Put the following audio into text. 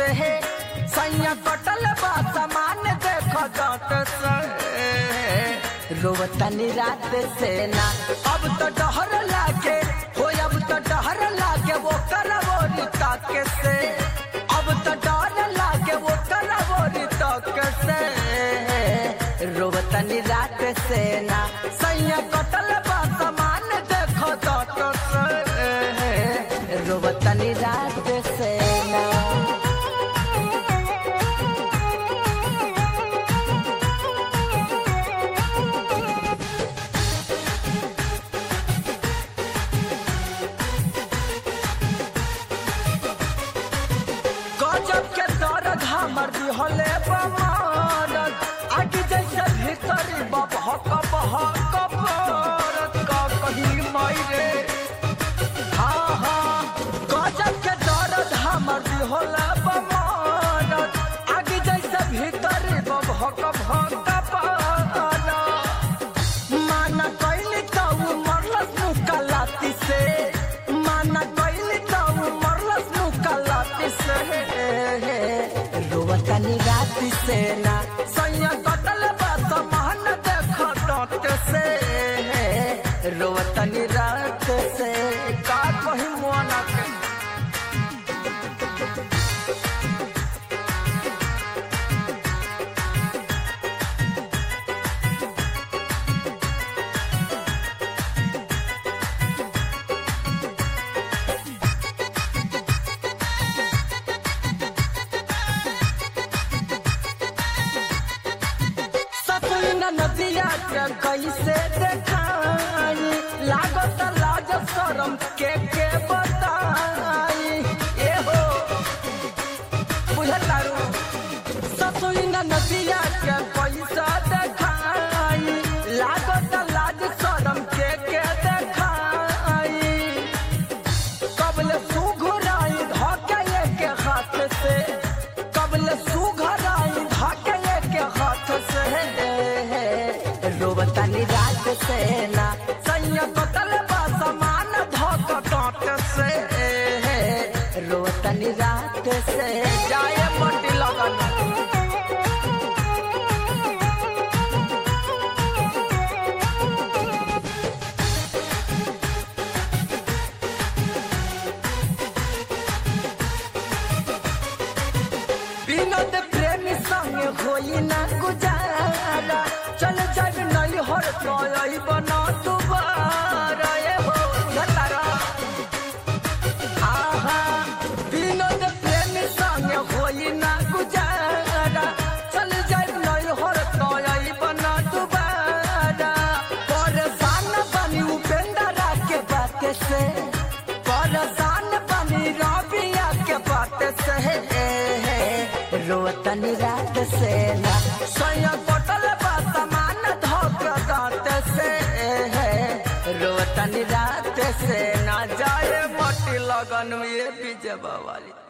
से सैया कटल बा सामान देख जात से रोवतनी रात से ना अब तो डहर लागे हो अब तो डहर लागे वो करवोरी ताके से अब तो डर लागे वो करवोरी ताके से रोवतनी रात से ना सैया कटल बा सामान देख जात से रोवतनी रात से ना गजब के दर्द हमर दिहले बमारत आगे जैसे भीतरी बबहक बहक बरत का कहीं मायरे हाँ हाँ गजब के दर्द हमर दिहले बमारत आगे जैसे भीतरी बबहक बहक बरत माना कैली ताऊ मरलस मुकलाती से माना कैली ताऊ मरलस मुकलाती से रोवतनी राती से ना सैया कटल बात मान देख डांट से रोवतनी रात से का कही मोना के सतुंगा नदिया के कैसे देखाई लागत लाज शरम के के बताई ए हो बुझतारू सतुंगा नदिया के कैसे देखाई लागत लाज शरम के के देखाई कबल सुघराई धके के हाथ से कबल सुघराई धके के हाथ से रोबतानी रात से ना सैया कतल बा समान धक डांट से रोबतानी रात से जाए मटी लगन विनोद प्रेमी संग होई ना गुजारा चल जाब नहीं हर कोई बना दोबारा ए हो घतारा आहा विनोद प्रेमी संग होई ना गुजारा चल जाब नहीं हर कोई बना दोबारा परेशान बनी उपेंद्रा के बात से परेशान बनी रबिया के बात से रोतनी रात से ना सोया बटल बा समान धोक दांत से रोतनी रात से ना जाए मटी लगन में ये बीजे वाली